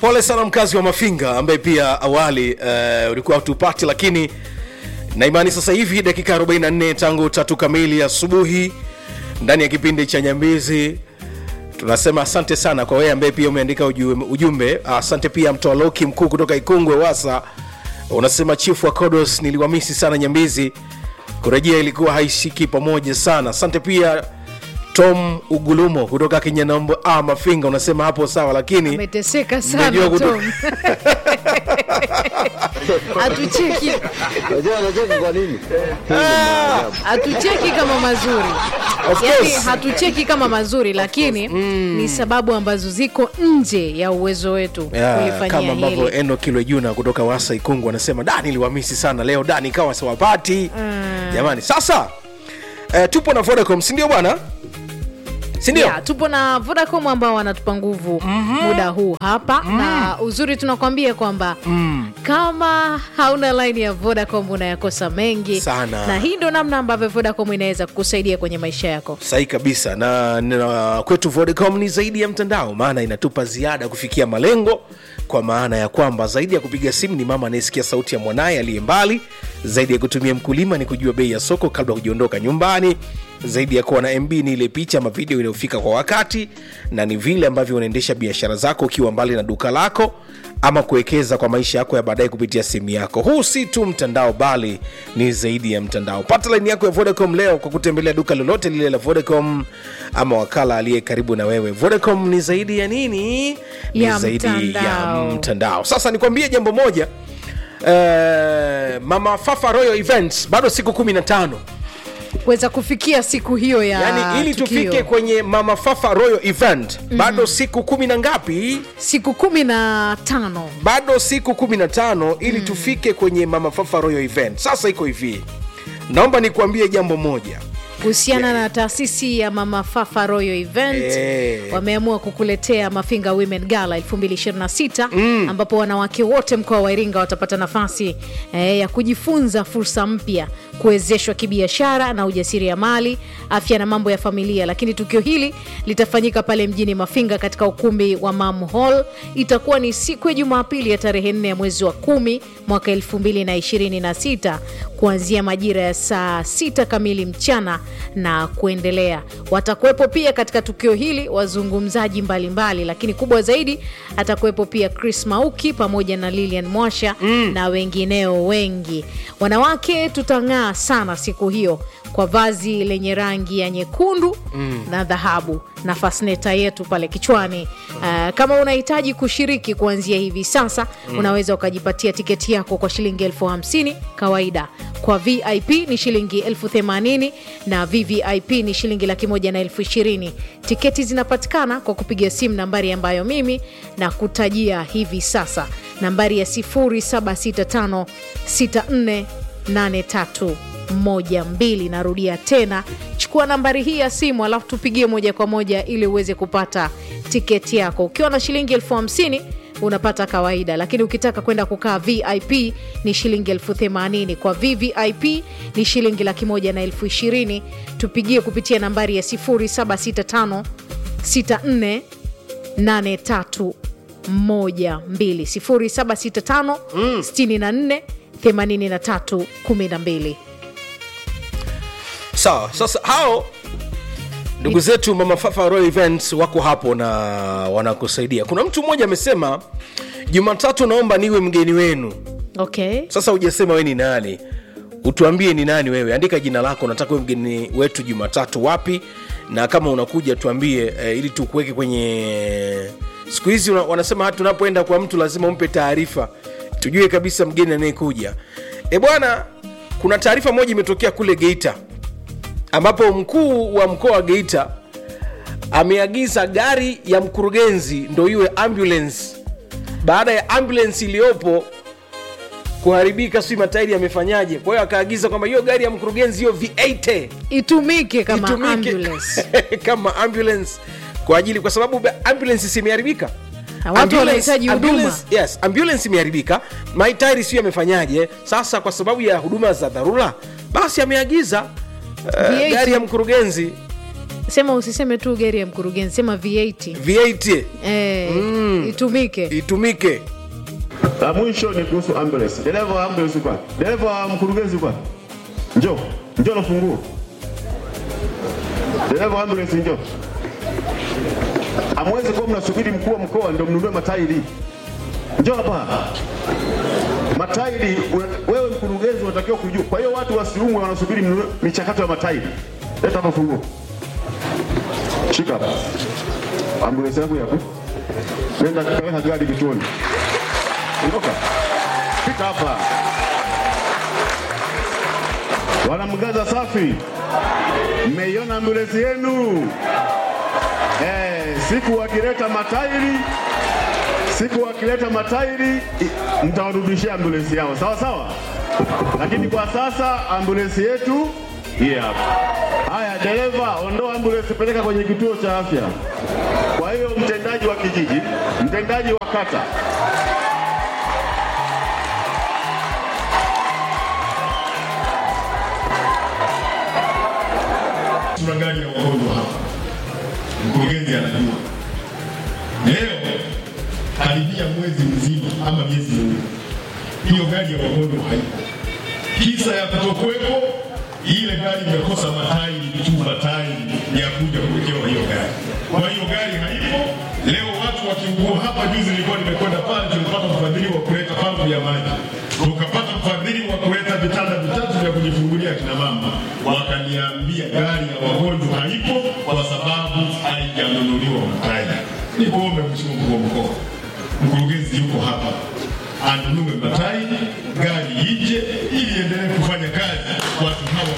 pole sana mkazi wa mafinga ambaye pia awali uh, ulikuwa hatupati lakini na imani sasa hivi dakika 44 tangu tatu kamili asubuhi ndani ya kipindi cha nyambizi tunasema asante sana kwa wewe ambaye pia umeandika ujumbe, ujumbe. asante pia mtoa loki mkuu kutoka ikungwe wasa unasema chifu wa kodos niliwamisi sana nyambizi kurejea ilikuwa haishiki pamoja sana asante pia tom ugulumo kutoka kinyanambo ah, mafinga unasema hapo sawa lakini ameteseka Unajua sana kuto- Tom. hatucheki Unajua anacheka kwa nini? Hii ni maajabu. hatucheki kama mazuri Of yani course. hatucheki kama mazuri lakini ni sababu ambazo ziko nje ya uwezo wetu Ya, kama kulifanyia ambavyo hili eno kilojuna kutoka wasa ikungu anasema da niliwamisi sana leo da nikawa sawapati jamani sasa eh, tupo na vodacom sindio bwana sindio Yeah, tupo na vodacom ambao wanatupa nguvu muda huu hapa na uzuri tunakwambia kwamba kama hauna line ya vodacom unayakosa mengi Sana. na hii ndo namna ambavyo vodacom inaweza kukusaidia kwenye maisha yako sahi kabisa na, na kwetu vodacom ni zaidi ya mtandao maana inatupa ziada kufikia malengo kwa maana ya kwamba zaidi ya kupiga simu ni mama anayesikia sauti ya mwanaye aliye mbali zaidi ya kutumia mkulima ni kujua bei ya soko kabla ya kujiondoka nyumbani zaidi ya kuwa na mb ni ile picha ama video inayofika kwa wakati na ni vile ambavyo unaendesha biashara zako ukiwa mbali na duka lako ama kuwekeza kwa maisha yako ya baadaye kupitia simu yako huu si tu mtandao bali ni zaidi ya mtandao pata laini yako ya vodacom leo kwa kutembelea duka lolote lile la vodacom ama wakala aliye karibu na wewe vodacom ni zaidi ya nini ni Ya zaidi ya mtandao. mtandao sasa nikwambie jambo moja Uh, mama fafa royal events bado siku kumi na tano kuweza kufikia siku hiyo ya yaani ili tukio. tufike kwenye mama fafa royal event mm-hmm. bado siku kumi na ngapi siku kumi na tano bado siku 15 ili mm. tufike kwenye mama fafa royal event sasa iko hivi naomba nikuambie jambo moja kuhusiana na taasisi ya mama fafa royal event Eh. wameamua kukuletea mafinga women gala 226 mm. ambapo wanawake wote mkoa wa iringa watapata nafasi eh, ya kujifunza fursa mpya kuwezeshwa kibiashara na ujasiriamali afya na mambo ya familia lakini tukio hili litafanyika pale mjini mafinga katika ukumbi wa mam hall itakuwa ni siku ya jumapili ya tarehe 4 ya mwezi wa kumi mwaka 226 kuanzia majira ya saa 6 kamili mchana na kuendelea watakuwepo pia katika tukio hili wazungumzaji mbalimbali mbali, lakini kubwa zaidi atakuwepo pia chris mauki pamoja na lilian mwasha mm. na wengineo wengi wanawake tutang'aa sana siku hiyo kwa vazi lenye rangi ya nyekundu mm. na dhahabu na fasneta yetu pale kichwani uh, kama unahitaji kushiriki kuanzia hivi sasa mm. unaweza ukajipatia tiketi yako kwa shilingi elfu hamsini kawaida kwa vip ni shilingi elfu themanini na vvip ni shilingi laki moja na elfu ishirini tiketi zinapatikana kwa kupiga simu nambari ambayo mimi na kutajia hivi sasa nambari ya 0765 6483 moja mbili narudia tena chukua nambari hii ya simu alafu tupigie moja kwa moja ili uweze kupata tiketi yako ukiwa na shilingi elfu hamsini unapata kawaida lakini ukitaka kwenda kukaa vip ni shilingi elfu themanini kwa vvip ni shilingi laki moja na elfu ishirini tupigie kupitia nambari ya 0765 64 83 12 0765 64 83 12 sawa sasa hao ndugu zetu mama fafa royal events wako hapo na wanakusaidia kuna mtu mmoja amesema jumatatu naomba niwe mgeni wenu okay sasa hujasema we ni nani utuambie ni nani wewe andika jina lako nataka we mgeni wetu jumatatu wapi na kama unakuja tuambie eh, ili tukuweke kwenye siku hizi una- wanasema hata tunapoenda kwa mtu lazima umpe taarifa tujue kabisa mgeni anayekuja e bwana kuna taarifa moja imetokea kule geita ambapo mkuu wa mkoa wa geita ameagiza gari ya mkurugenzi ndo iwe ambulance baada ya ambulance iliyopo kuharibika si matairi yamefanyaje kwa hiyo akaagiza kwamba hiyo gari ya mkurugenzi hiyo v8 itumike kama itumike ambulance kama ambulance kwa ajili kwa sababu ba- ambulance si imeharibika Na watu Ambulance- wanahitaji huduma. ambulance- yes ambulance imeharibika maitairi sio yamefanyaje sasa kwa sababu ya huduma za dharura basi ameagiza uh, V8. gari ya mkurugenzi sema usiseme tu gari ya mkurugenzi sema v8 v8 eh, mm. itumike itumike La mwisho ni kuhusu ambulance. Dereva wa ambulance kwa. Dereva wa mkurugenzi kwa. Njoo. Njoo na funguo. Dereva wa ambulance njoo. Amwezi kuwa mnasubiri mkuu wa mkoa ndio mnunue matairi. Njoo hapa. Matairi we- wewe mkurugenzi unatakiwa kujua. Kwa hiyo watu wasiumwe wanasubiri mnunue michakato ya matairi. Leta hapa funguo. Shika hapa. Ambulance yangu yapo. Nenda kaweka gari kituoni. Ondoka. Fika hapa. Wanamgaza safi. Mmeiona ambulensi yenu? Eh, siku wakileta matairi siku wakileta matairi i- mtawarudishia ambulensi yao, sawa sawa. Lakini kwa sasa ambulensi yetu hii hapa. Haya, dereva, ondoa ambulensi, peleka kwenye kituo cha afya. Kwa hiyo mtendaji wa kijiji, mtendaji wa kata, tuna gari ya wagonjwa hapa, mkurugenzi anajua. Leo karibia mwezi mzima ama miezi miwili, hiyo gari ya wagonjwa haipo. Kisa ya kutokuwepo, ile gari imekosa matairi tu, matairi ya kuja kuwekewa hiyo gari. Kwa hiyo gari haipo. Leo watu wakiugua hapa, juzi nilikuwa nimekwenda pale, tulipata mfadhili wa kuleta pampu ya maji, tukapata mfadhili wa kuleta vitanda vitatu vya kujifungulia kina mama, wakaniambia gari ya wagonjwa haipo kwa sababu haijanunuliwa matairi. Nikuombe Mheshimiwa mkuu wa mkoa, mkurugenzi yuko hapa, anunue matairi, gari ije ili endelee kufanya kazi watu hawa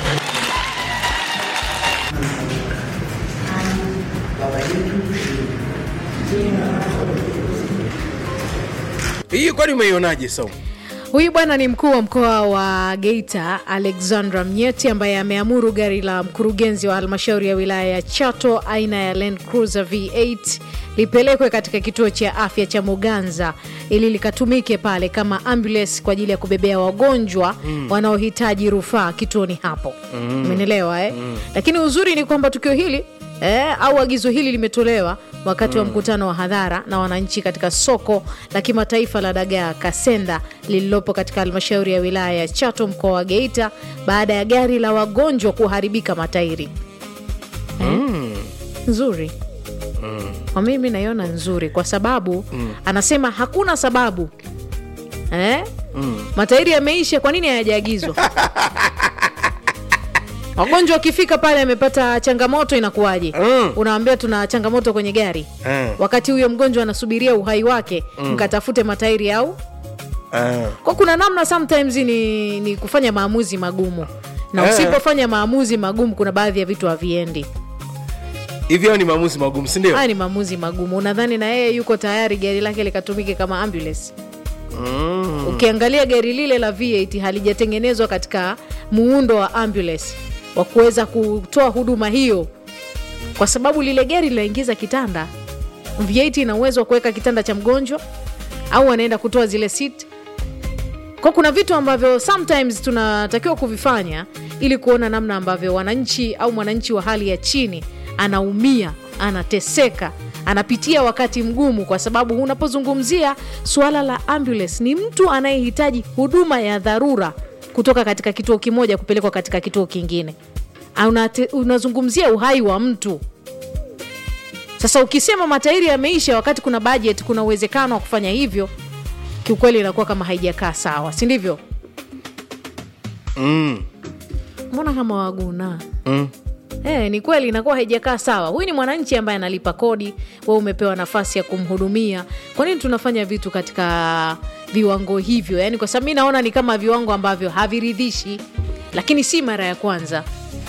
hii kwani umeionaje sau huyu bwana ni mkuu wa mkoa wa geita alexandra mnyeti ambaye ameamuru gari la mkurugenzi wa halmashauri ya wilaya ya chato aina ya land cruiser v8 lipelekwe katika kituo cha afya cha muganza ili likatumike pale kama ambulance kwa ajili ya kubebea wagonjwa mm. wanaohitaji rufaa kituoni hapo umenielewa mm. eh? mm. lakini uzuri ni kwamba tukio hili eh, au agizo hili limetolewa wakati wa mkutano wa hadhara na wananchi katika soko la kimataifa la dagaa Kasenda lililopo katika halmashauri ya wilaya ya Chato mkoa wa Geita baada ya gari la wagonjwa kuharibika matairi. Eh, Nzuri kwa mimi naiona nzuri kwa sababu anasema hakuna sababu eh? matairi yameisha, kwa nini hayajaagizwa? wagonjwa wakifika pale amepata changamoto inakuwaje? Mm. Unawambia tuna changamoto kwenye gari Mm. wakati huyo mgonjwa anasubiria uhai wake mkatafute matairi au Ah. kwa kuna namna sometimes ni, ni kufanya maamuzi magumu na Eh. usipofanya maamuzi magumu kuna baadhi ya vitu haviendi hivi hao ni maamuzi magumu sindio haya ni maamuzi magumu unadhani na yeye yuko tayari gari lake likatumike kama ambulance mm. ukiangalia gari lile la V8 halijatengenezwa katika muundo wa ambulance wa kuweza kutoa huduma hiyo, kwa sababu lile gari linaingiza kitanda. V8 ina uwezo wa kuweka kitanda cha mgonjwa au anaenda kutoa zile seat. Kwa kuna vitu ambavyo sometimes tunatakiwa kuvifanya ili kuona namna ambavyo wananchi au mwananchi wa hali ya chini anaumia, anateseka, anapitia wakati mgumu, kwa sababu unapozungumzia suala la ambulance, ni mtu anayehitaji huduma ya dharura kutoka katika kituo kimoja kupelekwa katika kituo kingine. Unate, unazungumzia uhai wa mtu. Sasa ukisema matairi yameisha wakati kuna budget, kuna uwezekano wa kufanya hivyo, kiukweli inakuwa kama haijakaa sawa, si ndivyo? Mm. Mbona kama waguna Mm. Eh, ni kweli inakuwa haijakaa sawa. Huyu ni mwananchi ambaye analipa kodi, wewe umepewa nafasi ya kumhudumia. Kwa nini tunafanya vitu katika viwango hivyo? Yaani kwa sababu mi naona ni kama viwango ambavyo haviridhishi, lakini si mara ya kwanza.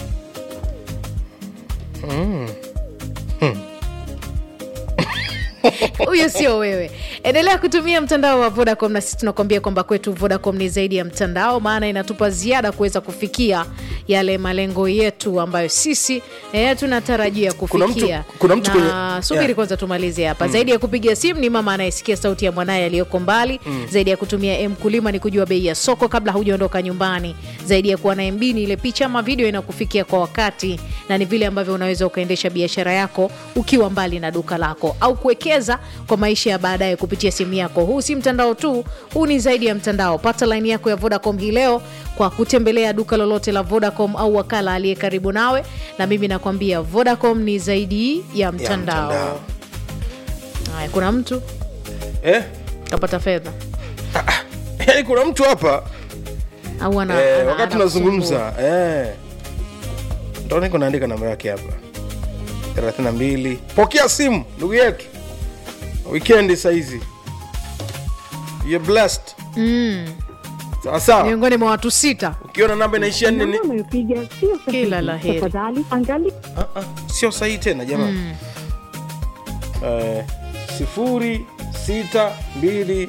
huyo sio wewe. Endelea kutumia mtandao wa Vodacom na sisi tunakuambia kwamba kwetu Vodacom ni zaidi ya mtandao, maana inatupa ziada kuweza kufikia yale malengo yetu ambayo sisi eh, tunatarajia Kuna mtu- kufikia. kuna mtu na kwenye- subiri yeah. kwanza tumalize hapa. Zaidi ya kupiga simu ni mama anayesikia sauti ya mwanaye aliyoko mbali. Zaidi ya kutumia M kulima ni kujua bei ya soko kabla hujaondoka nyumbani. Zaidi ya kuwa na MB ni ile picha ama video inakufikia kwa wakati, na ni vile ambavyo unaweza ukaendesha biashara yako ukiwa mbali na duka lako au kuwekeza kuwekeza kwa maisha ya baadaye kupitia simu yako. Huu si mtandao tu, huu ni zaidi ya mtandao. Pata laini yako ya Vodacom hii leo kwa kutembelea duka lolote la Vodacom au wakala aliye karibu nawe, na mimi nakwambia Vodacom ni zaidi ya mtandao. mtandao. Haya, kuna mtu eh? kapata fedha yani kuna mtu hapa au ana, eh, ana- wakati anakusumbua. tunazungumza eh. ndo niko naandika namba yake hapa 32 pokea simu ndugu yetu wikendi saizi You're blessed mm, sawa sawa miongoni mwa watu sita ukiona namba inaishia nini Namba unayopiga sio sahihi. Kila la heri. Tafadhali angalia Ah, ah, sio sahihi tena jamani eh, sifuri sita mbili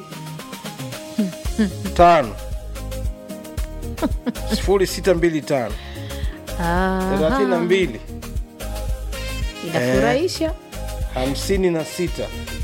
tano sifuri sita mbili tano thelathini na Aha, mbili inafurahisha hamsini na sita